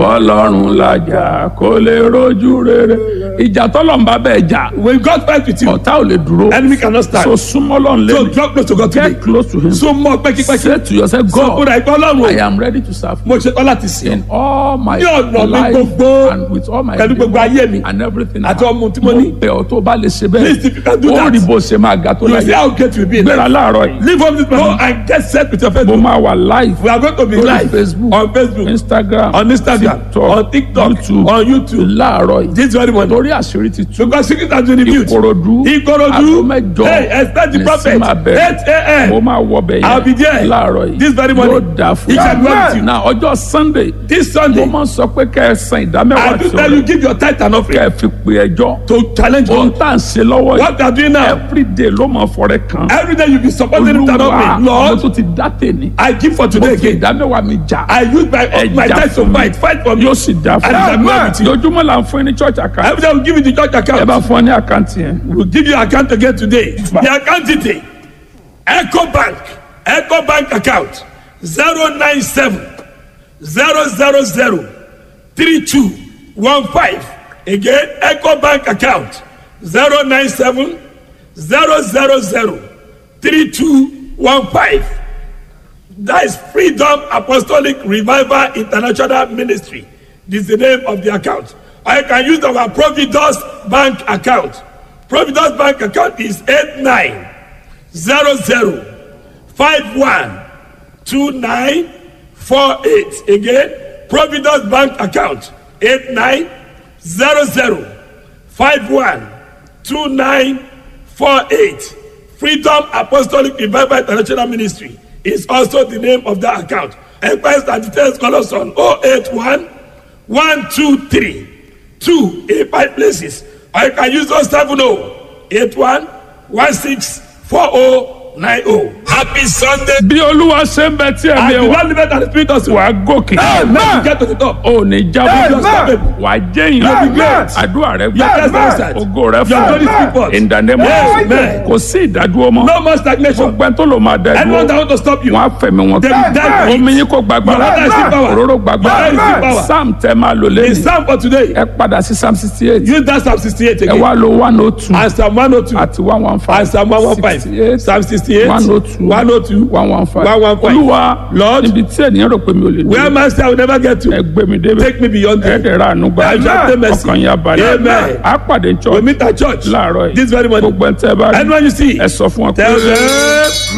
bọ́lọ́run làjà kó lè rojú rere ìjà tọ́lọ́run bá bẹ́ẹ̀ jà When God fights with you, ọ̀tá ò lè dúró enemy cannot stand. so súnmọ́ lọ́run So lẹ́nu draw close to God today. get close to him So mọ pẹ́kípẹ́kí. say to yourself So God kóra ìgbọ́ I ọlọ́run o. am ready to serve you Mo ṣe tán láti sìn. in all my Ní ọ̀nà mi life gbogbo, and with all my pẹ̀lú gbogbo endeavour ayé mi, and everything àti ọmọ tí mo ní. bẹ̀ ọ́ tó bá lè ṣe Please, if you can do bẹ́ẹ̀ ó that, rí bó ṣe máa ga tó You see láyé how great you will be. in gbéra life. láàárọ̀ yìí Leave home this morning and get set with your mo Facebook. máa wà live We are going to be lórí live Facebook on Facebook, Instagram on Instagram, TikTok, on TikTok, YouTube on YouTube. láàárọ̀ yìí This very morning. torí àṣírí ti tú Because secret has been revealed. Ìkòròdú Ìkòròdú. aago mẹ́jọ Hey, expect the ní prophet. sí máa bẹ̀rẹ̀. 8 a.m. mo máa wọ bẹ̀ I'll be there. láàárọ̀ yìí This very morning. yóò dà fún It shall be well with you. na ọjọ́ Sunday This mo Sunday, máa ń sọ pé kẹ́ ẹ san ìdámẹ́wàá I do tí tell you, o give your tithe and kẹ́ offering ẹ fi pe ẹjọ́ to challenge ohun God. tá à ń ṣe lọ́wọ́ yìí What they are doing now, everyday ló máa fọ̀rẹ́ kan every day you be supporting him and olúwa offering. mo Lord, tún ti dá tèmi I give for mo today fi again. ìdámẹ́wàá mi jà I use my Ẹ my jà tithe to fún mi. fight, fight for me. yóò sì dá fún And it shall be well with you. lójúmọ́ là ń fún yín ní church account Every day we give you the church ẹ bá account. fún ọ ní àkáǹtì yẹn We'll give you account again today. The account detail. Echo Bank. Echo Bank account. 097 000 3215. Again, Echo Bank account. 097 000 3215. That is Freedom Apostolic Revival International Ministry. This is the name of the account. I can use our Providence Bank account. Providence Bank account is 8900512948. Again, Providence Bank account 8900512948. Freedom Apostolic Revival International Ministry is also the name of that account. Enquiries and details call us on 081 123 2 in five places. Or you can use 070 81 16 4090. Happy Sunday. bí olúwa ṣe ń bẹ tí And ẹ̀mí the ẹ̀ wá Lord live and spirit us. wà á gòkè Let you get to the top. ò ní jábọ́ Amen. wà á jẹ́yìn You'll be great. àdúrà rẹ Your gbà test answered. ògo rẹ Your glory speak fún forth. in the name of Amen. Jesus kò sí ìdádúró mọ́ No more stagnation. gbogbo ẹni tó lò máa dá Anyone that dúró want to stop you, wọn á fẹ̀mí wọn They will die. omi yín kò gbàgbára Your water is still power. òróró gbàgbára Your oil is still power. sam tẹ máa lò the lẹ́yìn psalm for today, ẹ padà sí psalm sixty eight use that psalm 68 ẹ again. wá lo one oh two And psalm 102. àti one one five And psalm 115. Psalm 68. 102 102. one one five 115. olúwa Lord, níbi tí ènìyàn rò pé mi ò lè Where dé man say I will never get ẹ to. gbé mi débẹ̀ Take me beyond there. ẹ̀ẹ́dẹ̀rẹ̀ ànúgbà I shall obtain mercy. ọkàn yà balẹ̀ Amen. á pàdé We church meet at church láàárọ̀ yìí this very morning. gbogbo ẹ̀ ń tẹ́ bá rí Anyone you see, ẹ sọ fún ọ pé tell them